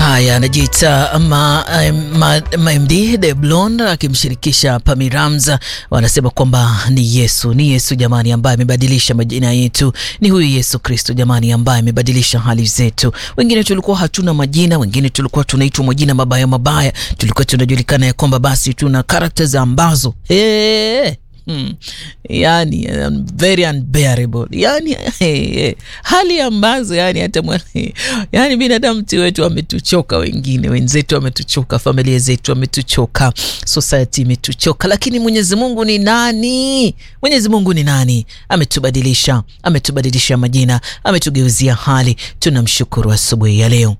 Haya, anajiita ma, ma, ma MD The Blonde akimshirikisha Pami Ramza, wanasema kwamba ni Yesu, ni Yesu jamani, ambaye amebadilisha majina yetu. Ni huyu Yesu Kristo jamani, ambaye amebadilisha hali zetu. Wengine tulikuwa hatuna majina, wengine tulikuwa tunaitwa majina mabaya mabaya, tulikuwa tunajulikana ya kwamba basi tuna characters ambazo hey, Hmm. Yani um, very unbearable yani hey, hey. Hali ambazo yani hata yani binadamu ti wetu wametuchoka, wengine wenzetu wametuchoka, familia zetu wametuchoka, society imetuchoka, lakini Mwenyezi Mungu ni nani? Mwenyezi Mungu ni nani? Ametubadilisha, ametubadilisha majina, ametugeuzia hali. Tunamshukuru asubuhi ya leo.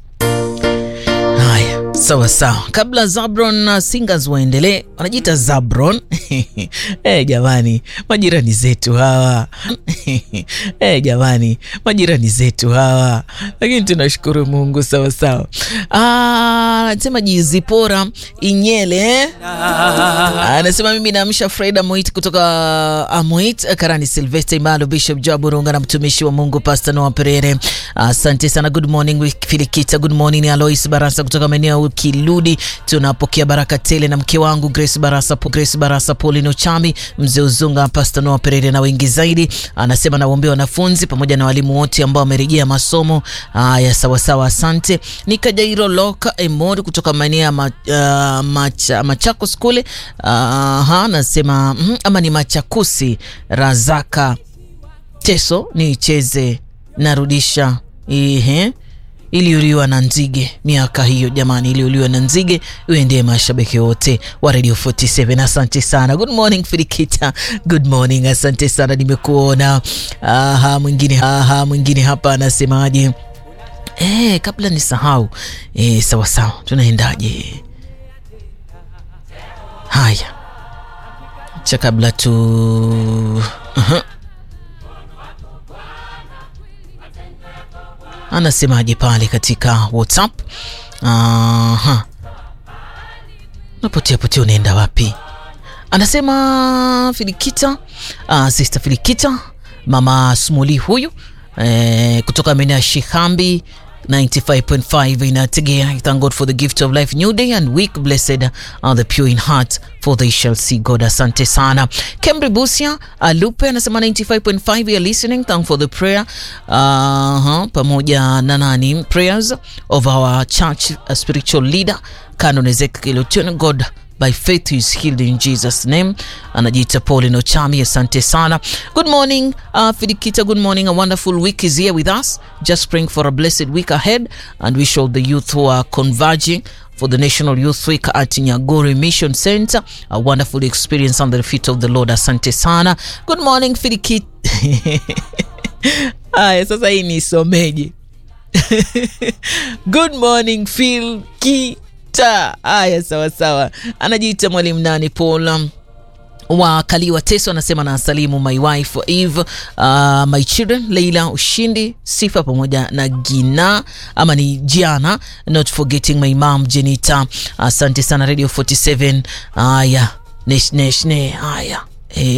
Haya, sawa sawa. Kabla Zabron na Singers waendelee, wanajiita Zabron eh, jamani, majirani zetu hawa eh, jamani, majirani zetu hawa, lakini tunashukuru Mungu. Sawa sawa. Anasema Jizipora Inyele anasema mimi naamsha Freda Moit kutoka Amoit Karani, Silvester Imalo, Bishop Jaburunga na mtumishi wa Mungu Pastor Noah Perere. Asante sana. Good morning Filikita, good morning Alois Barasa kutoka maeneo ya Kiludi. Tunapokea baraka tele na mke wangu Grace Barasa, Grace Barasa, Paulino Chami, mzee Uzunga, Pastor Noah Perere na wengi zaidi. Anasema nawaombea wanafunzi pamoja na walimu wote ambao wamerejea masomo haya. Sawa sawa, asante. Nikajairo Loka Emori kutoka maeneo ya ma, uh, macha, Machakos kule uh, anasema mm, ama ni Machakusi. Razaka Teso niicheze narudisha ihe iliuliwa na nzige miaka hiyo jamani, iliuliwa na nzige. Uendee mashabiki wote wa Radio 47, asante sana. Good morning Filikita, good morning, asante sana, nimekuona. Aha, mwingine aha, mwingine hapa anasemaje? Eh, kabla nisahau, eh, sawa sawa, tunaendaje? Haya, cha kabla tu uh-huh. Anasemaje pale katika WhatsApp? Aha, napotea potea, unaenda wapi? Anasema Filikita, uh, sister Filikita, mama Smuli huyu eh, kutoka maeneo ya Shihambi 95.5 inategea. Thank God for the gift of life, new day and week. Blessed are the pure in heart for they shall see God. Asante sana. Kemri Busia Alupe anasema 95.5 you are listening. Thank for the prayer uh -huh. pamoja na nani prayers of our church a spiritual leader Canon Ezekiel Otieno. God by faith he is healed in Jesus name. Anajiita Paulino Chami, asante sana. Good morning uh, Fidikita, good morning. A wonderful week is here with us. Just praying for a blessed week ahead and wish all the youth who are converging for the National Youth Week at Nyagori Mission Center a wonderful experience under the feet of the Lord. Asante sana. Good morning Fidikita. Aya, sasa hii ni someji. Good morning Phil Ki Haya, sawa sawa. Anajiita mwalimu nani Paul wa Kaliwa Teso anasema na salimu my wife Eve, uh, my children Leila Ushindi Sifa pamoja na Gina ama ni Giana, not forgetting my mom Jenita. Asante uh, sana Radio 47. Haya, nesh nesh ne haya